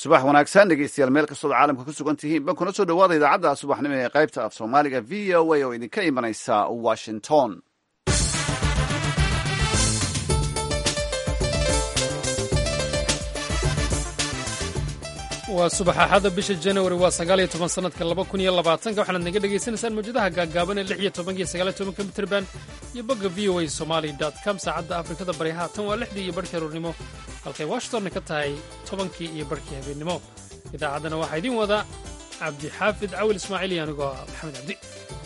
subax wanaagsan dhegeystayaal meel kastood caalamka ku sugan tihiin ban kuna soo dhawaada idaacadda subaxnimo ee qaybta af soomaaliga v o a oo idinka imanaysa washington waa subax axada bisha januari waa sagaaliyo toban sanadka laba kun iyo labaatanka waxaanaad naga dhagaysanaysaan mawjadaha gaagaaban ee lix iyo tobanka iyo sagaaliyo tobanka mitrband iyo bogga v o a somali com saacadda afrikada bari haatan waa lixdii iyo barhkii aruurnimo halkay washingtonna ka tahay tobankii iyo barhkii habeennimo idaacaddana waxaa idiin wada cabdixaafid cawil ismaaciil iyo anigoo ah maxamed cabdi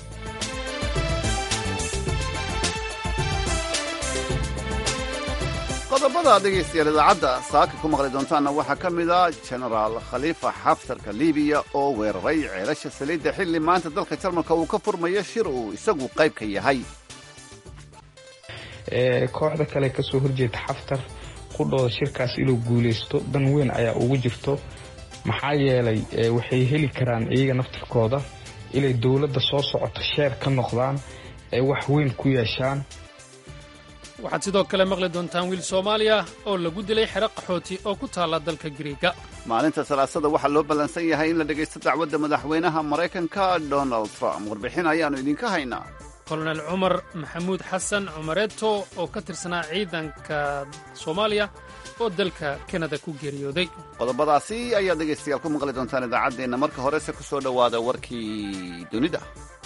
qodobada dhegaystayaal idaacadda saaka ku maqli doontaanna waxaa ka mid a genaraal khaliifa xaftarka libiya oo weeraray ceelasha saliidda xilli maanta dalka jarmalka uu ka furmayo shir uu isagu qayb ka yahay kooxda kale kasoo horjeeda xaftar qudhooda shirkaas inuu guulaysto dan weyn ayaa ugu jirto maxaa yeelay waxay heli karaan iyaga naftirkooda inay dowladda soo socoto sheer ka noqdaan ee wax weyn ku yeeshaan waxaad sidoo kale maqli doontaan wiil soomaaliya oo lagu dilay xero qaxooti oo ku taalla dalka giriiga maalinta salaasada waxaa loo ballansan yahay in la dhegaysto dacwadda madaxweynaha maraykanka donald trump warbixin ayaannu idinka haynaa kolonel cumar maxamuud xasan cumareeto oo ka tirsanaa ciidanka soomaaliya oo dalka kanada ku geeriyooday qodobadaasi ayaad dhegaystayaal ku maqli doontaan idaacaddeenna marka horese ku soo dhowaada warkii dunida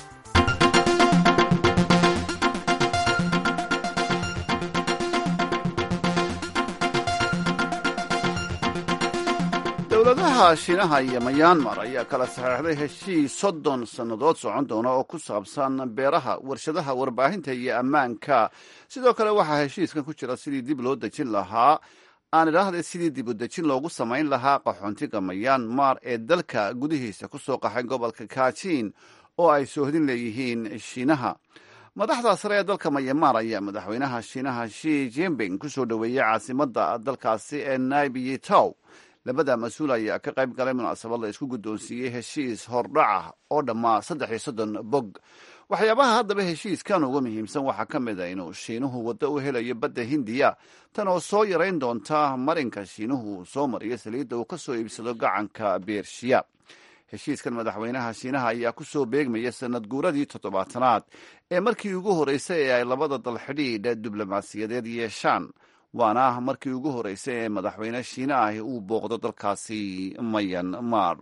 dowladaha shiinaha iyo mayanmar ayaa kala saxeexday heshiis soddon sannadood socon doona oo ku saabsan beeraha warshadaha warbaahinta iyo ammaanka sidoo kale waxaa heshiiskan ku jira sidii dib loo dejin lahaa aan idhaahda sidii dib u dejin loogu samayn lahaa qaxoontiga mayanmar ee dalka gudihiisa ku soo qaxay gobolka kaajiin oo ay soohdin leeyihiin shiinaha madaxda sare ee dalka mayanmar ayaa madaxweynaha shiinaha shi jinping ku soo dhoweeyey caasimadda dalkaasi ee naibiyi tow labada mas-uul ayaa ka qayb galay munaasabad la isku guddoonsiiyey heshiis hordhaca oo dhammaa saddex iyo soddon bog waxyaabaha haddaba heshiiskan uga muhiimsan waxaa ka mid a inuu shiinuhu waddo u helayo badda hindiya tan oo soo yarayn doonta marinka shiinuhu uu soo mariyo saliidda uu ka soo iibsado gacanka beershiya heshiiskan madaxweynaha shiinaha ayaa ku soo beegmaya sanad guuradii toddobaatanaad ee markii ugu horreysay ee ay labada dal xidhiidha diblomaasiyadeed yeeshaan waana markii ugu horreysay ee madaxweyne shiine ahi uu booqdo dalkaasi mayanmar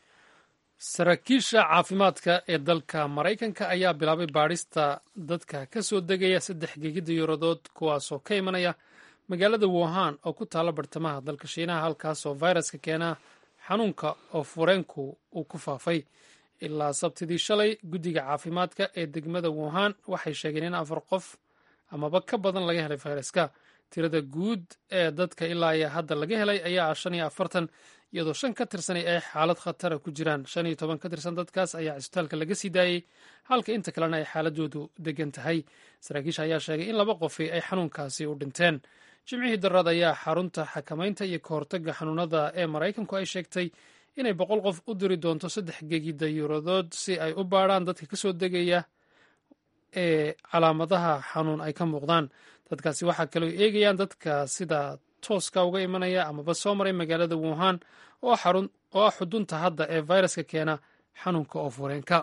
saraakiisha caafimaadka ee dalka maraykanka ayaa bilaabay baadhista dadka ka soo degaya saddex gegida yuuradood kuwaasoo ka imanaya magaalada wuhan oo ku taalla bartamaha dalka shiinaha halkaasoo fayraska keena xanuunka oo fureenku uu ku faafay ilaa sabtidii shalay guddiga caafimaadka ee degmada wuhan waxay sheegeen in afar qof amaba ka badan laga helay fayraska tirada guud ee dadka ilaa iyo hadda laga helay ayaa ah shan iyo afartan iyadoo shan ka tirsanay ay xaalad khatara ku jiraan shan iyo toban ka tirsan dadkaas ayaa cisbitaalka laga sii daayey halka inta kalena ay xaaladoodu degan tahay saraakiisha ayaa sheegay in laba qofi ay xanuunkaasi u dhinteen jimcihii daraad ayaa xarunta xakamaynta iyo kahortaga xanuunada ee maraykanku ay sheegtay inay boqol qof u diri doonto saddex gegida yuuradood si ay u baadhaan dadka kasoo degaya ee calaamadaha xanuun ay ka muuqdaan dadkaasi waxaa kaloo eegayaan dadka sida tooska uga imanaya amaba soo maray magaalada wuhan oo ah xudunta hadda ee fayraska keena xanuunka oo fureenka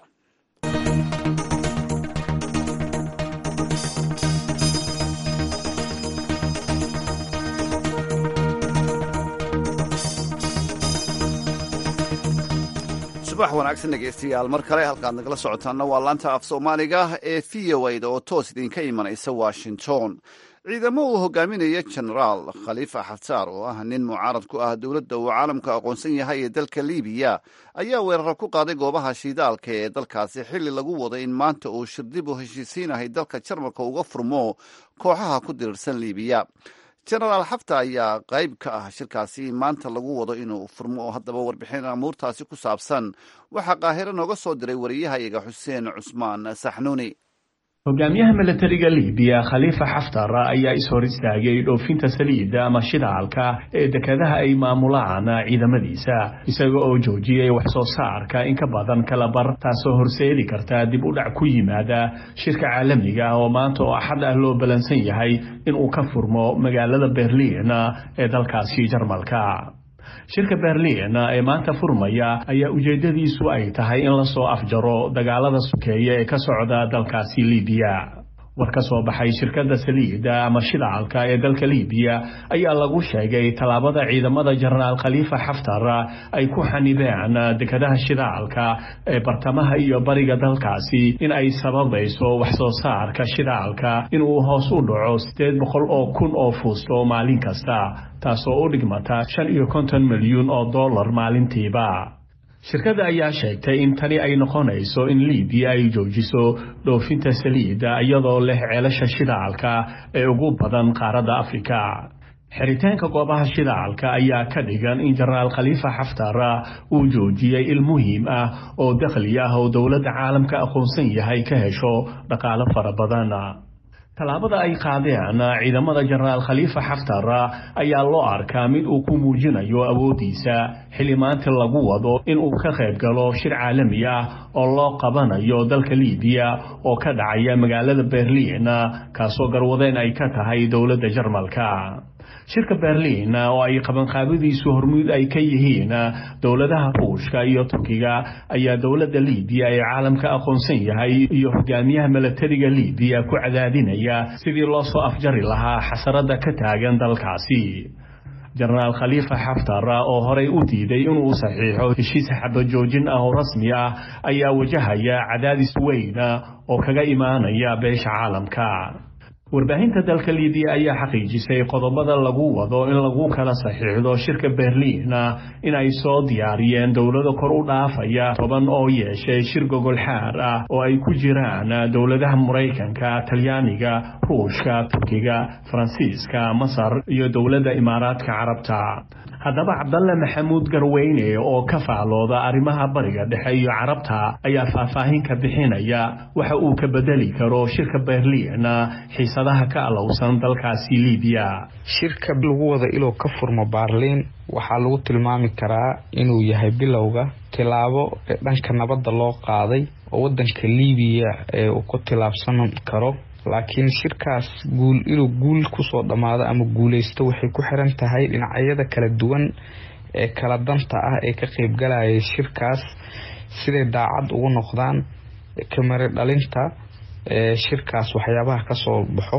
subax wanaagsan dhegeystayaal mar kale halkaad nagala socotaanna waa laanta af soomaaliga ee v o da oo toos idinka imanaysa washington ciidamo uu hogaaminaya genaraal khaliifa xaftaar oo ah nin mucaarad ku ah dowladda uu caalamka aqoonsan yahay ee dalka libiya ayaa weeraro ku qaaday goobaha shiidaalka ee dalkaasi xilli lagu wado in maanta uu shirdib u heshiisiinahay dalka jarmalka uga furmo kooxaha ku dirirsan libiya genaraal xafta ayaa qayb ka ah shirkaasi maanta lagu wado inuu furmo oo haddaba warbixin amuurtaasi ku saabsan waxaa qaahiro nooga soo diray wariyahayaga xuseen cusmaan saxnuuni hogaamiyaha milatariga libiya khaliifa xaftar ayaa ishor istaagay dhoofinta saliidda ama shidaalka ee dekadaha ay maamulaan ciidamadiisa isaga oo joojiyay wax soo saarka in ka badan kalabar taasoo horseedi karta dib u dhac ku yimaada shirka caalamiga ah oo maanta oo axad ah loo balansan yahay inuu ka furmo magaalada berliin ee dalkaasi jarmalka shirka berliin ee maanta furmaya ayaa ujeeddadiisu ay tahay in lasoo afjaro dagaalada sokeeye ee ka socda dalkaasi libiya war ka soo baxay shirkadda saliida ama shidaalka ee dalka libiya ayaa lagu sheegay tallaabada ciidamada jenaraal khaliifa xaftar ay ku xanibeen dekadaha shidaalka ee bartamaha iyo bariga dalkaasi in ay sababayso wax soo saarka shidaalka inuu hoos u dhaco siddeed boqol oo kun oo fuusto maalin kasta taasoo u dhigmata shan iyo konton milyuun oo dollar maalintiiba shirkadda ayaa sheegtay in tani ay noqonayso in libiya ay joojiso dhoofinta saliidda iyadoo leh ceelasha shidaalka ee ugu badan qaaradda afrika xiritaanka goobaha shidaalka ayaa ka dhigan in jenaraal khaliifa xaftar uu joojiyey il muhiim ah oo dakhli ah oo dowladda caalamka aqoonsan yahay ka hesho dhaqaalo fara badan tallaabada ay qaadeen ciidamada jenaraal khaliifa xaftar ayaa loo arkaa mid uu ku muujinayo awooddiisa xilli maanta lagu wado in uu ka qayb galo shir caalami ah oo loo qabanayo dalka libiya oo ka dhacaya magaalada berliin kaasoo garwadeen ay ka tahay dowladda jarmalka shirka berliin oo ay qabanqaabadiisu hormuud ay ka yihiin dowladaha ruushka iyo turkiga ayaa dowladda libiya ee caalamka aqoonsan yahay iyo hogaamiyaha milatariga libiya ku cadaadinaya sidii loo soo afjari lahaa xasarada ka taagan dalkaasi jenaraal khaliifa xaftar oo horey u diiday inuu saxiixo heshiis xabajoojin ah oo rasmi ah ayaa wajahaya cadaadis weyn oo kaga imaanaya beesha caalamka warbaahinta dalka libiya ayaa xaqiijisay qodobada lagu wado in lagu kala saxiixdo shirka berliin in ay soo diyaariyeen dowlado kor u dhaafaya toban oo yeeshay shir gogol xaar ah oo ay ku jiraan dowladaha maraykanka talyaaniga ruushka turkiga faransiiska masar iyo dowladda imaaraadka carabta haddaba cabdalle maxamuud garweyne oo ka faallooda arrimaha bariga dhexe iyo carabta ayaa faahfaahin ka bixinaya waxa uu ka bedeli karo shirka berliin xiisadaha ka alowsan dalkaasi libiya shirka lagu wada iluu ka furmo baarliin waxaa lagu tilmaami karaa inuu yahay bilowga tilaabo dhanka nabadda loo qaaday oo wadanka libiya ee uu ku tilaabsan karo laakiin shirkaas guul inuu guul kusoo dhammaado ama guuleysto waxay ku xiran tahay dhinacyada kala duwan ee kala danta ah ee ka qeybgalayay shirkaas siday daacad ugu noqdaan kamari dhalinta shirkaas waxyaabaha kasoo baxo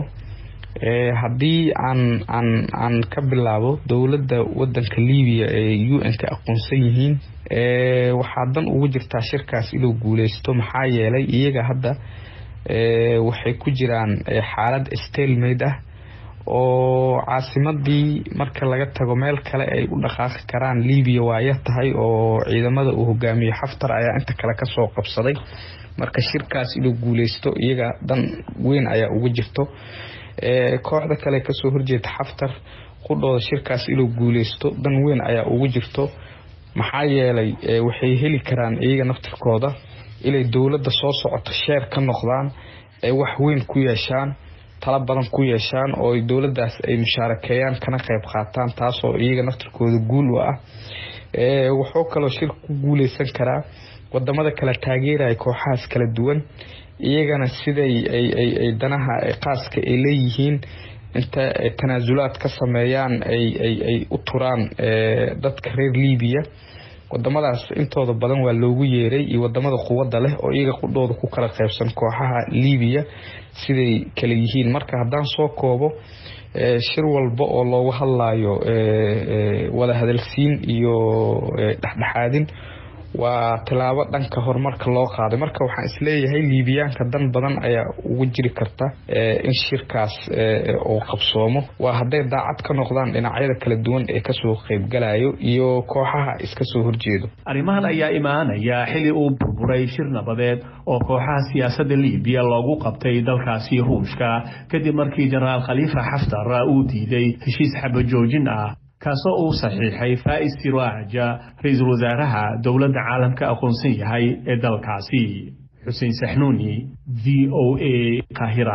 haddii aan aan aan ka bilaabo dowladda wadanka libiya ee u n ka aqoonsan yihiin waxaa dan ugu jirtaa shirkaas inuu guuleysto maxaa yeelay iyaga hadda waxay ku jiraan xaalad stalemaid ah oo caasimadii marka laga tago meel kale ay u dhaqaaqi karaan libiya waaya tahay oo ciidamada uu hogaamiyo xaftar ayaa inta kale kasoo qabsaday marka shirkaas inuu guuleysto iyaga dan weyn ayaa ugu jirto kooxda kale kasoo horjeeda xaftar qudhooda shirkaas inuu guuleysto dan weyn ayaa ugu jirto maxaa yeelay waxay heli karaan iyaga naftirkooda inay dowladda soo socoto sheer ka noqdaan ay wax weyn ku yeeshaan tala badan ku yeeshaan oo dowladdaas ay mushaarakeeyaan kana qayb qaataan taasoo iyaga naftirkooda guul u ah wuxuu kaloo shirka ku guuleysan karaa wadamada kala taageeraya kooxahaas kala duwan iyagana siday ay danaha qaaska ay leeyihiin inta tanaasulaad ka sameeyaan ay u turaan dadka reer libiya wadamadaas intooda badan waa loogu yeeray iyo wadamada quwadda leh oo iyaga qudhooda ku kala qaybsan kooxaha libiya siday kala yihiin marka haddaan soo koobo shir walba oo loogu hadlayo wada hadalsiin iyo dhexdhexaadin waa tilaabo dhanka horumarka loo qaaday marka waxaan isleeyahay liibiyaanka dan badan ayaa ugu jiri karta in shirkaas uu qabsoomo waa hadday daacad ka noqdaan dhinacyada kala duwan ee kasoo qeybgalayo iyo kooxaha iska soo horjeedo arrimahan ayaa imaanaya xilli uu burburay shir nabadeed oo kooxaha siyaasadda libiya loogu qabtay dalkaasi ruushka kadib markii jenaraal khaliifa xaftar uu diiday heshiis xabajoojin ah kaasoo uu saxiixay faa'is siraaja ra-iisul wasaaraha dowladda caalamka aqoonsan yahay ee dalkaasi xuseen saxnuuni v o a kahira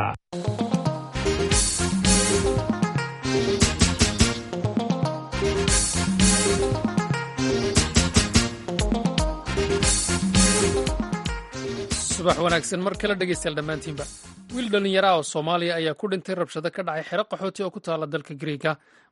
subax wanaagsan mar kale dhegeystayaal dhammaantiinba wiil dhallinyara oo soomaaliya ayaa ku dhintay rabshado ka dhacay xero qaxooti oo ku taala dalka griega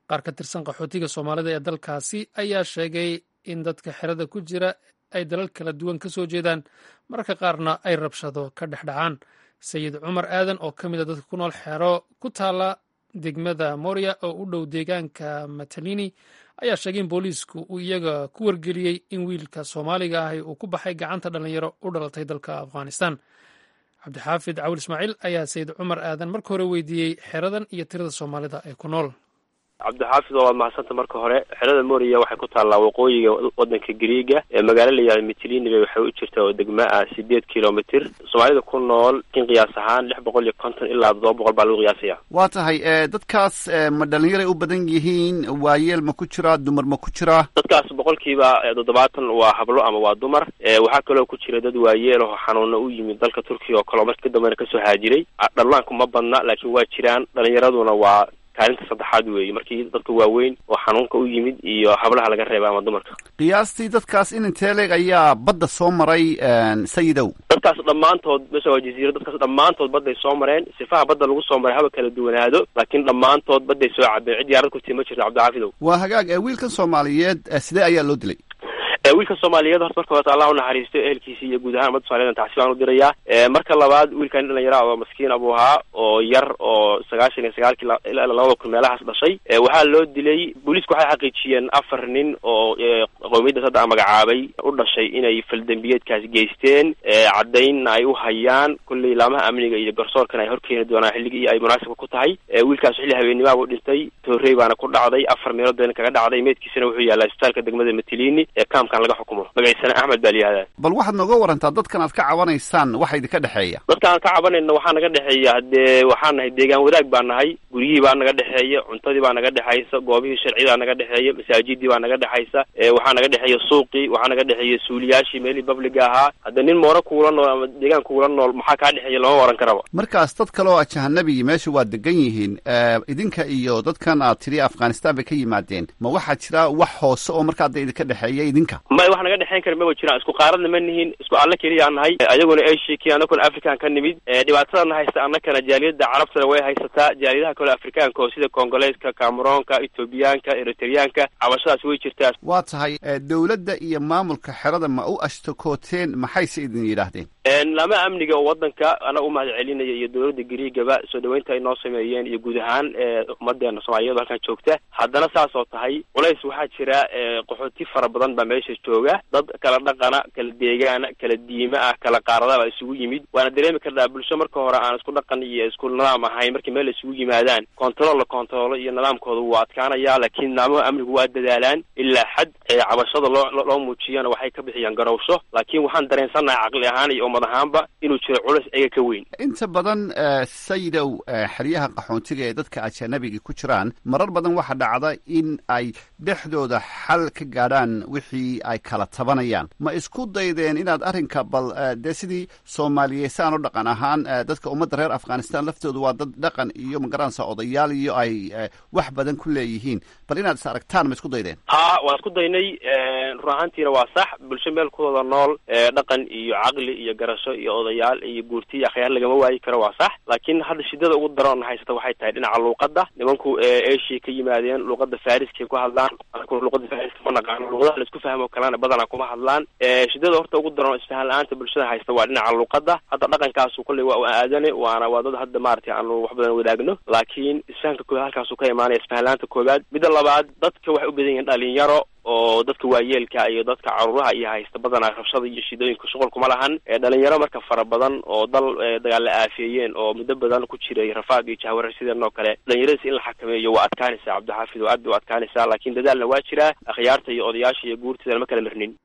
qaar ka tirsan qaxootiga soomaalida ee dalkaasi ayaa sheegay in dadka xerada ku jira ay dalal kala duwan ka soo jeedaan mararka qaarna ay rabshado ka dhex dhacaan sayid cumar aadan oo ka mid a dadka ku nool xero ku taala degmada moria oo u dhow deegaanka matalini ayaa sheegay in booliisku uu iyaga ku wargeliyey in wiilka soomaaliga ahi uu ku baxay gacanta dhallinyaro u dhalatay dalka afghanistan cabdixaafid cawil ismaaciil ayaa sayid cumar aadan marka hore weydiiyey xeradan iyo tirada soomaalida ee ku nool cabdixaafid oo waad mahadsanta marka hore xerada moriya waxay ku taallaa waqooyiga wadanka griiga ee magaalo layahay mitlini bay waxay u jirtaa oo degma ah sideed kilomitr soomaalida ku nool in qiyaas ahaan lix boqol iyo konton ilaa toddoba boqol baa lagu qiyaasaya waa tahay dadkaas ma dhalinyaray u badan yihiin waayeel ma ku jiraa dumar ma ku jiraa dadkaas boqolkiiba toddobaatan waa hablo ama waa dumar waxaa kaloo ku jira dad waayeel oo xanuuna u yimid dalka turkiga oo kaleo marka dambena kasoo haajiray dhallaanku ma badna laakiin waa jiraan dhalinyaraduna waa kaalinta saddexaad weeye markii dadka waaweyn oo xanuunka u yimid iyo hablaha laga reeba ama dumarka qiyaastii dadkaas in intee leeg ayaa badda soo maray sayidow dadkaas dhammaantood meesha waa jaziira dadkaas dhammaantood badday soo mareen sifaha badda lagu soo maray haba kala duwanaado laakiin dhammaantood badday soo cabeen cid yaarad kurtii ma jirto cabdixaafidow waa hagaag wiilkan soomaaliyeed sidee ayaa loo dilay wiilka soomaaliyeed horta marka horta allah unaxariisto ehelkiisi iyo guud ahaan ummadda somaliyed tacsi baan u dirayaa marka labaad wiilkan dhalinyara oo maskiin abuu ahaa oo yar oo sagaashan iyo sagaalkii ilaa labada kun meelahaas dhashay waxaa loo dilay booliisku waxay xaqiijiyeen afar nin oo qowmiyadda sadda a magacaabay u dhashay inay faldembiyeedkaas geysteen caddaynna ay u hayaan kulley laamaha amniga iyo garsoorkana ay horkeeni doonaan xilligii ay munaasibka ku tahay wiilkaas xilli habeenimaa buu dhintay toorey baana ku dhacday afar meelood bayna kaga dhacday meedkiisana wuxuu yaallaa isbitaalka degmada matilini ee kaamkan laga xukumo magaciisana axmed baa layihahdaa bal waxaad nooga warantaa dadkan aad ka cabanaysaan waxa idinka dhexeeya dadka aan ka cabanayna waxaa naga dhexeeya haddee waxaan nahay deegaan wadaag baa nahay guryihii baa naga dhexeeya cuntadii baa naga dhexaysa goobihii sharcidaa naga dhexeeya masaajidii baa naga dhexaysa waxaa naga dhexeeya suuqii waxaa naga dhexeeya suuliyaashii meelihii babliga ahaa hadda nin mooro kuula nool ama deegaan kuula nool maxaa kaa dhexeeya lama waran karaba markaas dad kale oo ajahanabi meesha waa degan yihiin idinka iyo dadkan aad tiri afghanistan bay ka yimaadeen ma waxaa jira wax hoose oo markaa da idinka dhexeeya idinka may wax naga dhexeyn kara maba jiraan isku qaaradna ma nihin isku alle keliya nahay ayaguna asia ki anakuna african ka nimid dhibaatadana haysta annakana jaaliyada carabtana way haysataa jaaliyadaha kale afrikaanka oo sida kongoleeska cameroonka ethoobiyaanka eritreyaanka cabashadaas way jirtaa waa tahay dowladda iyo maamulka xerada ma u ashtakooteen maxayse idin yidhaahdeen lama amniga oo wadanka ana u mahad celinaya iyo dowladda griigaba soo dhaweynta ay noo sameeyeen iyo guud ahaan ummadeena soomaaliyadu halkan joogta haddana saas oo tahay culays waxaa jira qaxooti fara badan baa meesha jooga dad kala dhaqana kala deegaana kala diima ah kala qaaradaba isugu yimid waana dareemi karnaa bulsho marka hore aan isku dhaqan iyo isku nidaam ahayn markii meel isugu yimaadaan control la controlo iyo nidaamkooda wuu adkaanaya laakiin nidaamaha amnigu waa dadaalaan ilaa xad cabashada loo loo muujiyana waxay ka bixiyaan garowsho laakiin waxaan dareensannahay caqli ahaan iyo ummad ahaanba inuu jiro culays iyaga ka weyn inta badan sayidow xeryaha qaxoontiga ee dadka ajanabiga ku jiraan marar badan waxaa dhacda in ay dhexdooda xal ka gaadhaan wixii ay kala tabanayaan ma isku daydeen inaad arrinka bal dee sidii soomaaliyeysaan u dhaqan ahaan dadka ummadda reer afghanistan laftooda waa dad dhaqan iyo magaranaysa odayaal iyo ay wax badan ku leeyihiin bal inaad is aragtaan ma isku daydeen ha waan isku daynay run ahaantiina waa sax bulsho meel kuwada nool dhaqan iyo caqli iyo garasho iyo odayaal iyo guurti iyo akhyaar lagama waayi karo waa sax laakiin hadda shidada ugu daroon haysata waxay tahay dhinaca luuqadda nimanku asia ka yimaadeen luuqadda fariskay ku hadlaan luuqada fariska ma naqaano luuqadaha laisku fahmo kalena badanaa kuma hadlaan shidada horta ugu daroon isfahan la-aanta bulshada haysta waa dhinaca luuqadda hadda dhaqankaasu kolley waa aadane waana waa dad hadda maaragtay aanu wax badan wadaagno laakiin isfahanka koobaad halkaasu ka imaanaya isfahan la-aanta koobaad midda labaad dadka waxay u badan yihiin dhalinyaro oo dadka waayeelka iyo dadka caruuraha iyo haysta badanaa rabshada iyo shidooyinka shuqul kuma lahan dhalinyaro marka fara badan oo dal dagaal la aafeeyeen oo muddo badan ku jiray rafaad iyo jahwarar sideen oo kale dhalinyaradiis in la xakameeyo waa adkaanaysaa cabdixaafid oo aad bay u adkaanaysaa laakiin dadaalna waa jiraa akhyaarta iyo odayaasha iyo guurtidana ma kala mirnin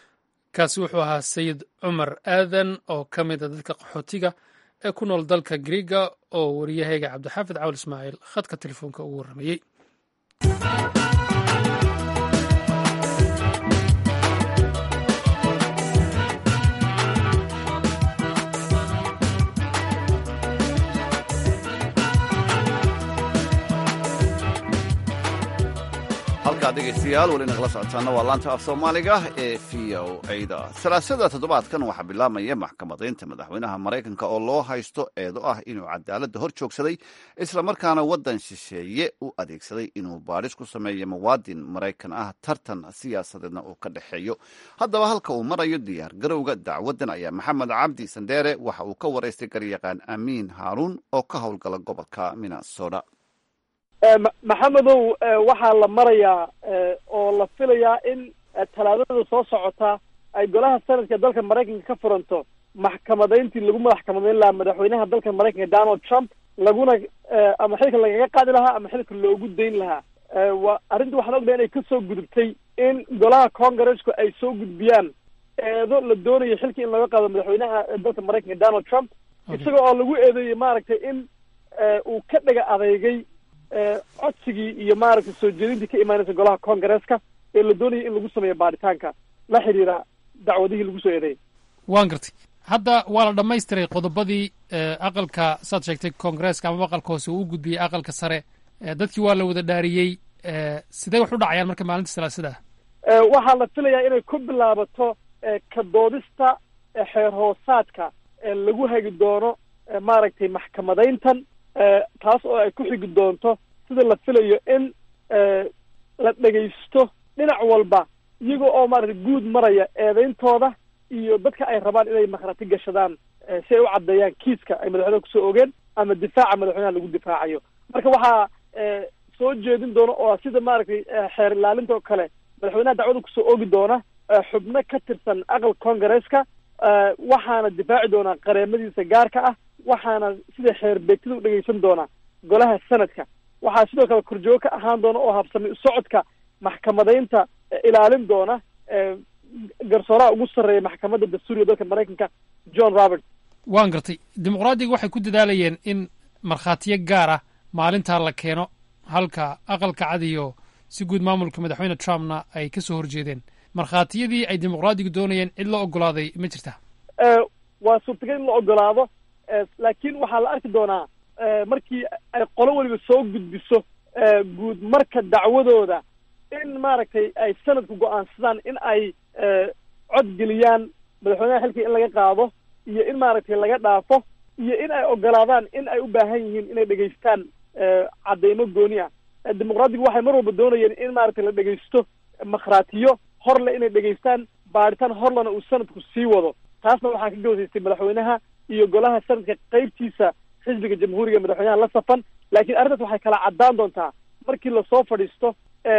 kaasi wuxuu ahaa sayid cumar aadan oo ka mid a dadka qaxootiga ee ku nool dalka griiga oo wariyahayga cabdixaafid cawl ismaaciil khadka telefoonka ugu warramayey halkaa dhegaystayaal weli nagala socotaana waa laanta af soomaaliga ee v o ada salaasada toddobaadkan waxaa bilaabmaya maxkamadaynta madaxweynaha maraykanka oo loo haysto eedo ah inuu cadaaladda hor joogsaday islamarkaana waddan shisheeye u adeegsaday inuu baadhis ku sameeyo muwaadin maraykan ah tartan siyaasadeedna uu ka dhexeeyo haddaba halka uu marayo diyaar garowga dacwaddan ayaa maxamed cabdi sandeere waxa uu ka waraystay garyaqaan amiin haaruun oo ka howlgala gobolka minnesota maxamedow waxaa la marayaa oo la filayaa in talaadada soo socota ay golaha sanadka dalka maraykanka ka furanto maxkamadayntii lagu madax kamadayn lahaa madaxweynaha dalka maraykanka donald trump laguna ama xilka lagaga qaadi lahaa ama xilka loogu dayn lahaa wa arrinta waxaan ognahay inay kasoo gudubtay in golaha congressku ay soo gudbiyaan eedo la doonayo xilkii in laga qaado madaxweynaha dalka maraykanka donald trump isaga oo lagu eedeeyey maaragtay in uu ka dhaga adeegay codsigii iyo maaragtay soo jeedintii ka imaanaysa golaha congaresska ee la doonayay in lagu sameeyo baaritaanka la xidhiira dacwadihii lagu soo eedeeyay waan gartay hadda waa la dhammaystiray qodobadii aqalka saad sheegtay koongareeska amaba aqalka hoose uu u gudbiyey aqalka sare dadkii waa la wada dhaariyey sidee wax u dhacayaan marka maalinta salaasada ah waxaa la filayaa inay ku bilaabato ka doodista xeer hoosaadka lagu hagi doono maaragtay maxkamadayntan taas oo ay ku xigi doonto sida la filayo in la dhegaysto dhinac walba iyaga oo maaragtay guud maraya eedeyntooda iyo dadka ay rabaan inay makhrati gashadaan si ay u caddeeyaan kiiska ay madaxweynaha kusoo ogeen ama difaaca madaxweynaha lagu difaacayo marka waxaa soo jeedin doona oo sida maaragtay xeer ilaalinta oo kale madaxweynaha dacwada kusoo ogi doona xubno ka tirsan aqal congaresska waxaana difaaci doonaa qareemadiisa gaarka ah waxaana sida xeer beegtida u dhegaysan doonaa golaha sanadka waxaa sidoo kale korjoogo ka ahaan doona oo habsami socodka maxkamadaynta ilaalin doona garsooraha ugu sarreeya maxkamadda dastuuriga dalka maraykanka john robert waan gartay dimuqraadiga waxay ku dadaalayeen in markhaatiyo gaar ah maalintaa la keeno halka aqalka cad iyo si guud maamulka madaxweyne trumpna ay ka soo horjeedeen markhaatiyadii ay dimuqraadigu doonayeen cid la ogolaaday ma jirta waa suurtagal in la ogolaado laakiin waxaa la arki doonaa markii ay qolo weliba soo gudbiso guud marka dacwadooda in maaragtay ay sanadku go-aansadaan in ay codgeliyaan madaxweynaha xilkii in laga qaado iyo in maaragtay laga dhaafo iyo in ay ogolaadaan in ay u baahan yihiin inay dhegaystaan cadeymo gooni ah dimuqraadigu waxay mar walba doonayeen in maaragtay la dhegaysto makhraatiyo horle inay dhegaystaan baaritaan horlena uu sanadku sii wado taasna waxaa ka gawsaystay madaxweynaha iyo golaha sanadka qeybtiisa xisbiga jamhuuriga madaxweynaha la safan laakiin arrintaas waxay kala caddaan doontaa markii lasoo fadhiisto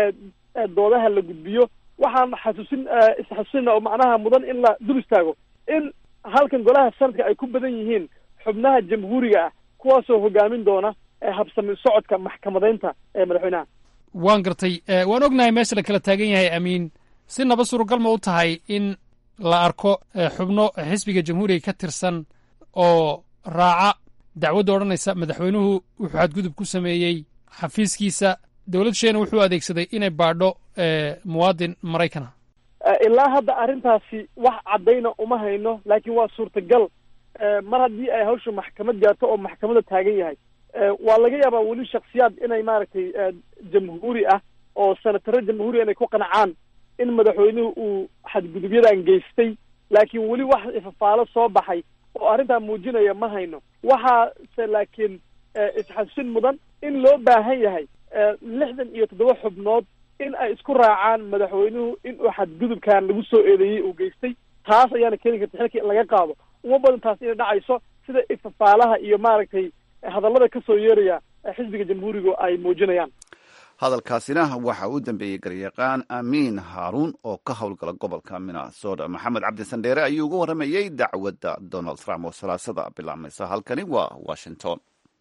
doodaha la gudbiyo waxaan xasuusin isxasuusinna oo macnaha mudan in la dul istaago in halkan golaha sanadka ay ku badan yihiin xubnaha jamhuuriga ah kuwaasoo hogaamin doona habsami socodka maxkamadaynta ee madaxweynaha waan gartay waan ognahay meesha la kala taagan yahay amiin si naba suuragal ma u tahay in la arko xubno xisbiga jamhuuriga ka tirsan oo raaca dacwadda odhanaysa madaxweynuhu wuxuu xadgudub ku sameeyey xafiiskiisa dowlad sheena wuxuu adeegsaday inay baadho muwaadin maraykan ah ilaa hadda arrintaasi wax caddayna uma hayno laakiin waa suurtagal mar haddii ay hawsha maxkamad gaarto oo maxkamadda taagan yahay waa laga yaabaa weli shaksiyaad inay maaragtay jamhuuri ah oo senataro jamhuuriya inay ku qancaan in madaxweynuhu uu xadgudubyadan geystay laakiin weli wax ifafaalo soo baxay oo arrintaa muujinaya ma hayno waxaase laakiin isxasuusin mudan in loo baahan yahay lixdan iyo toddoba xubnood in ay isku raacaan madaxweynuhu in uu xadgudubkan lagu soo eedeeyey uu geystay taas ayaana keeni karta xilka in laga qaado uma badan taas inay dhacayso sida ifafaalaha iyo maaragtay hadallada ka soo yeeraya xisbiga jamhuuriga ay muujinayaan hadalkaasina waxa uu dambeeyey garyaqaan amiin haaruun oo ka howlgala gobolka minnesota maxamed cabdisandheere ayuu uga warramayey dacwadda donald trump oo salaasada bilaabmaysa halkani waa washington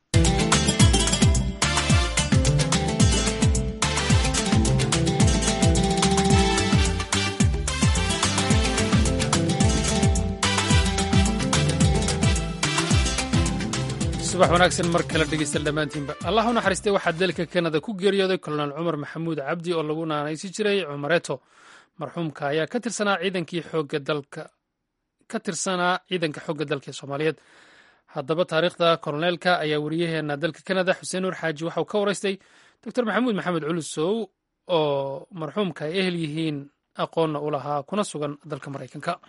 subax wanaagsan mar kale dhegeysta dhammaantiinba allah u naxariistay waxaa dalka kanada ku geeriyooday kolonel cumar maxamuud cabdi oo lagu naanaysi jiray cumareeto marxuumka ayaa ka tirsanaa ciidankii xooga dalka ka tirsanaa ciidanka xoogga dalka ee soomaaliyeed haddaba taariikhda koloneelka ayaa wariyaheena dalka kanada xuseen nuur xaaji waxauu ka waraystay doctor maxamuud maxamed culusow oo marxuumka ay ehel yihiin aqoonna u lahaa kuna sugan dalka maraykanka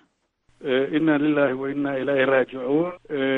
inna lilahi wa inna ilayhi raajicuun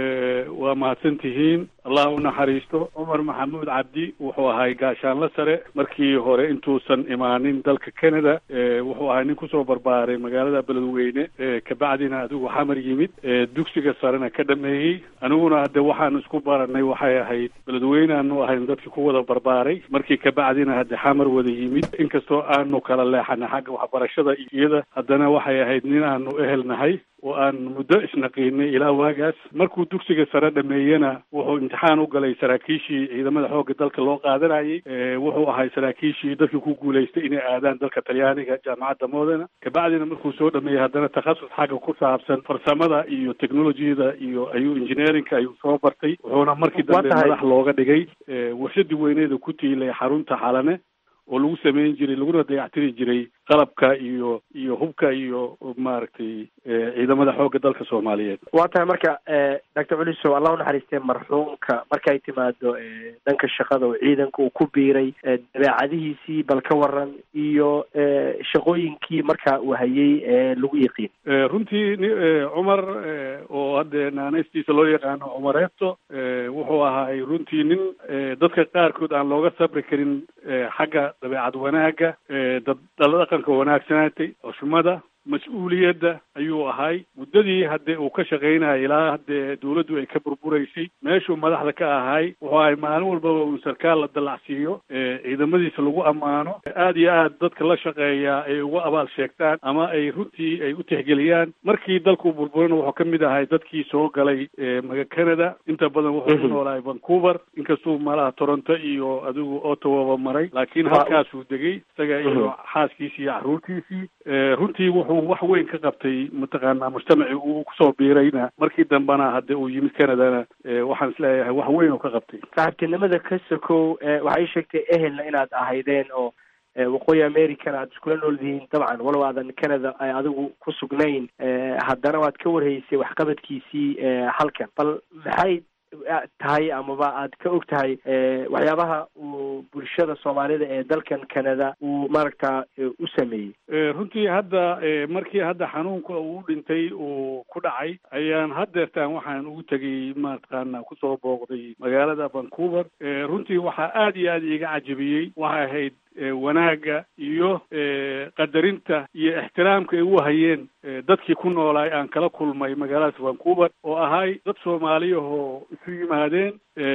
waa mahadsan tihiin allah u naxariisto cumar maxamuud cabdi wuxuu ahay gaashaanla sare markii hore intuusan imaanin dalka canada wuxuu ahay nin kusoo barbaaray magaalada beledweyne kabacdina adigu xamar yimid dugsiga sarena ka dhameeyey aniguna hadde waxaan isku baranay waxay ahayd beledweyneaanu ahayn dadkii ku wada barbaaray markii kabacdina hadde xamar wada yimid inkastoo aanu kala leexanay xagga waxbarashada iyada haddana waxay ahayd nin aanu ehelnahay oo aan muddo isnaqiinay ilaa waagaas markuu dugsiga sare dhameeyena wuxuu imtixaan u galay saraakiishii ciidamada xoogga dalka loo qaadanayay wuxuu ahay saraakiishii dadkii ku guulaystay inay aadaan dalka talyaaniga jaamacadda modena kabacdina markuu soo dhameeyey haddana takhasus xagga ku saabsan farsamada iyo technologiyada iyo ayuu engineerinka ayuu soo bartay wuxuuna markii dambe madax looga dhigay warshadii weyneeda ku tiilay xarunta xalane oo lagu samayn jiray laguna dayactiri jiray qalabka iyo iyo hubka iyo maaragtay ciidamada xoogga dalka soomaaliyeed waa tahay marka doctor culiso allah unaxariistee marxuumka markay timaado dhanka shaqada oo ciidanka uu ku biiray dabeecadihiisii bal ka waran iyo shaqooyinkii marka uu hayay ee lagu yiqiin runtii cumar oo hadde naanaystiisa loo yaqaano cumareeto wuxuu ahaay runtii nin dadka qaarkood aan looga sabri karin xagga dabeecad wanaaga dad dhaqanka wanaagsanaatay xushmada mas-uuliyadda ayuu ahay muddadii hadde uu ka shaqaynaya ilaa haddee dawladdu ay ka burburaysay meeshuu madaxda ka ahay wuxuu ahay maalin walbaba uu sarkaal la dallacsiiyo ciidamadiisa lagu ammaano aad iyo aad dadka la shaqeeyaa ay uga abaal sheegtaan ama ay runtii ay u tixgeliyaan markii dalkuu burburana wuxuu ka mid ahay dadkii soo galay maga canada inta badan wuxuu ku noolahay vancouver inkastuu malaha toronto iyo adigu ottawaba maray laakiin halkaasuu degay isaga iyo xaaskiisii iyo carruurtiisii runtii wuxuu wax weyn ka qabtay mataqaanaa mujtamacii uu kusoo biirayna markii dambena hadde uu yimid canadana waxaan isleeyahay wax weyn oo ka qabtay saaxiibtinimada ka sokow waxay sheegtay ehelna inaad ahaydeen oo waqooyi americana aad iskula nool dihiin dabcan walow aadan canada ay adigu ku sugnayn haddana waad ka warhaysay waxqabadkiisii halkan bal maxay tahay amaba aad ka og tahay waxyaabaha uu bulshada soomaalida ee dalkan canada uu maaragta u sameeyey runtii hadda markii hadda xanuunka uu dhintay uu ku dhacay ayaan haddeertaan waxaan ugu tegay mataqaana kusoo booqday magaalada vancouver runtii waxaa aad iyo aad iiga cajabiyey waxay ahayd wanaagga iyo qadarinta iyo ixtiraamka ay u hayeen dadkii ku noolaay aan kala kulmay magaaladaas vancouver oo ahay dad soomaaliyahoo isu yimaadeen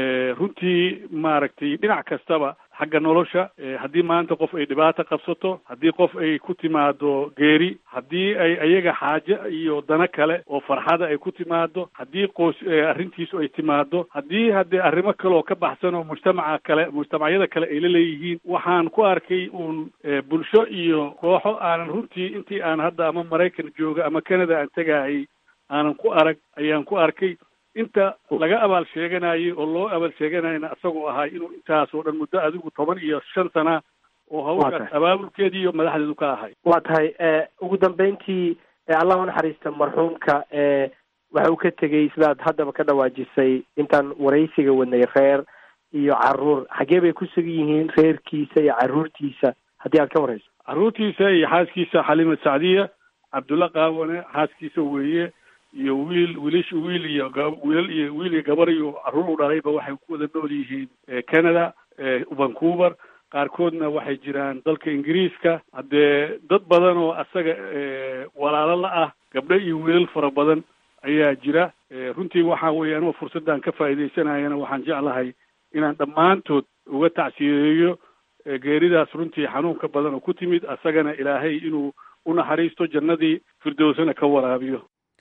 runtii maaragtay dhinac kastaba xagga nolosha haddii maanta qof ay dhibaato qabsato haddii qof ay ku timaado geeri haddii ay ayaga xaaje iyo dano kale oo farxada ay ku timaado haddii qoys arrintiisu ay timaado haddii haddee arrimo kale oo ka baxsan oo mujtamaca kale mujtamacyada kale ay la leeyihiin waxaan ku arkay uun bulsho iyo kooxo aanan runtii intii aan hadda ama maraykan jooga ama canada aan tegahay aanan ku arag ayaan ku arkay inta laga abaal sheeganayay oo loo abaal sheeganayana isagoo ahay inuu intaas oo dhan muddo adigu toban iyo shan sana oo hawshaas abaabulkeedii iyo madaxdeedu ka ahay waa tahay ugu dambeyntii allah unaxariista marxuumka waxa uu ka tegey sidaad haddaba ka dhawaajisay intaan waraysiga wadnay reer iyo caruur xaggee bay ku sugan yihiin reerkiisa iyo caruurtiisa haddii aad ka warayso caruurtiisa iyo xaaskiisa xalima sacdiya cabdulla qaawane xaaskiisa weeye iyo wiil wiilish wiil iyo wiilal iyo wiil iyo gabar iyo carruur u dhalayba waxay ku wada nool yihiin canada vancouver qaarkoodna waxay jiraan dalka ingiriiska haddee dad badan oo asaga walaalo la ah gabdho iyo wiilal fara badan ayaa jira runtii waxa weeye anua fursaddan ka faa'iidaysanayana waxaan jeclahay inaan dhammaantood uga tacsiyeeyo geeridaas runtii xanuunka badan oo ku timid asagana ilaahay inuu u naxariisto jannadii firdowsana ka waraabiyo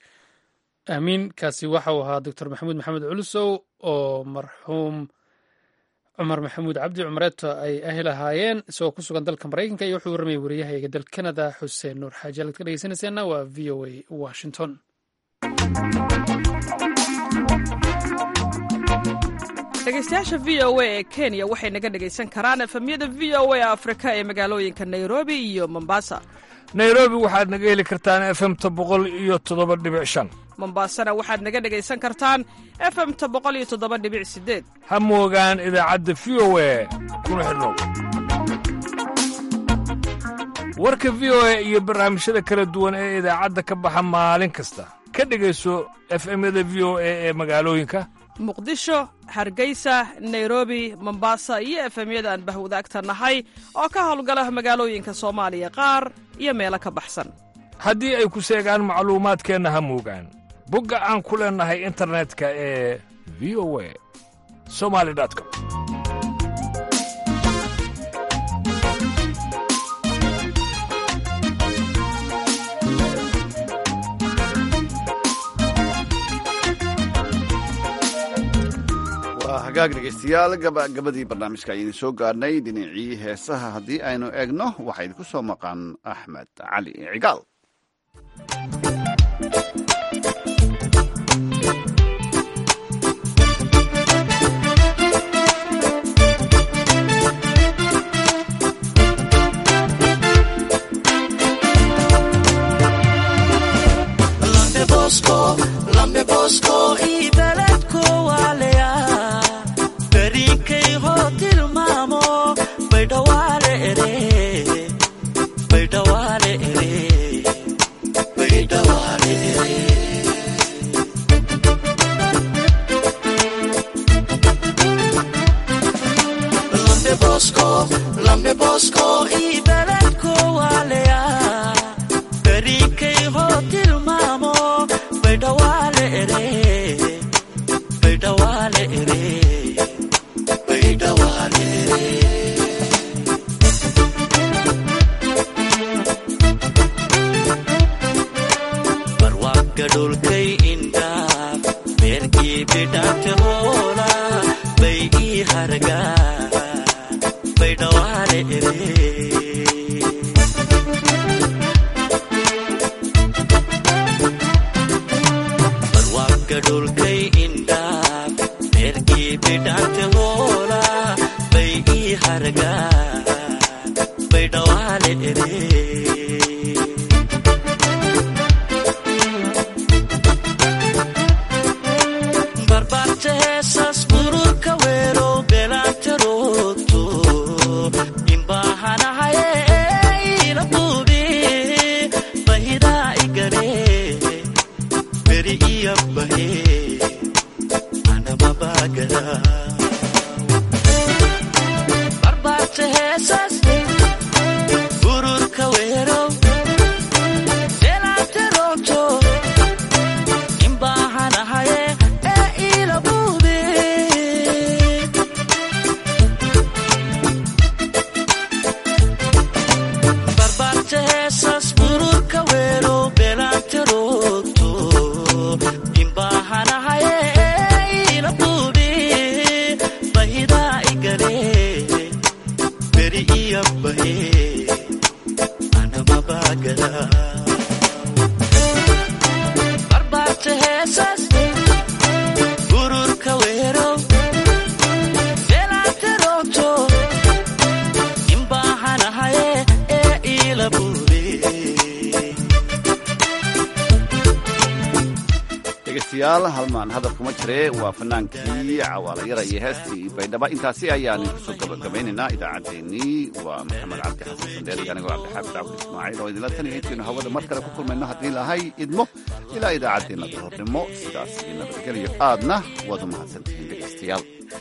aamiin kaasi waxa uu ahaa doctor maxamuud maxamed culusow oo marxuum cumar maxamuud cabdi cumareeto ay ahel ahaayeen isagoo ku sugan dalka maraykanka iyo wuxuu warramayay wariyahayga dalka canada xuseen nuur xaaji halad ka dhegeysanayseena waa v o a washington dhegeystayaasha v o a ee kenya waxay naga dhegaysan karaan efemyada v o a afrika ee magaalooyinka nairobi iyo mombasa nairobi waxaad naga heli kartaan efemta boqol iyo toddoba dhibic shan mombasana waxaad naga dhegaysan kartaan efemta boqol iyo toddoba dhibic sideed ha moogaan idaacadda v o a kuna xidhnow warka v o a iyo barnaamijyada kala duwan ee idaacadda ka baxa maalin kasta ka dhegayso efemyada v o a ee magaalooyinka muqdisho hargeysa nairobi mombasa iyo efemyada aan bahwadaagta nahay oo ka howlgala magaalooyinka soomaaliya qaar iyo meelo ka baxsan haddii ay ku seegaan macluumaadkeenna ha muugaan bogga aan ku leennahay internetka ee v o a somali com waa hagaag dhegeystayaal gabagabadii barnaamijka ayaynu soo gaarhnay dhinacii heesaha haddii aynu eegno waxaa idinku soo maqan axmed cali cigaal dhegeystayaal halmaan hadal kuma jire waa fanaankii cawaalayara iyo heestii baydhaba intaasi ayaan kusoo gabagabaynaynaa idaacaddeenii waa maxamed cabdi xasan sandeeri anigoo cabdixaafid cabdi ismaaciil oo idinla taniya intaynu hawada mar kale ku kulmayno haddii lahay idmo ilaa idaacaddeenna duhurnimo sidaas iyo nabadgelyo aadna waad u mahadsantihiin dhegeystayaal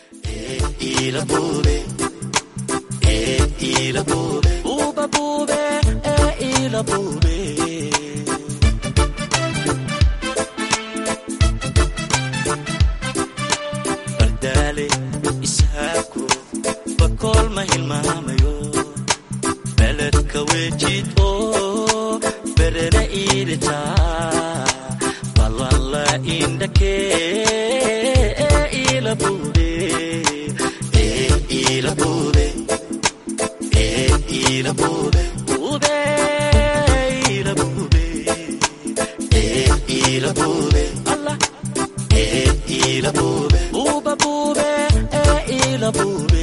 beledka wejid oo berena iidita ballanla indhake ilabude ilabude ilabude ube ilabude ilabude allah ilabude uba bube ilabude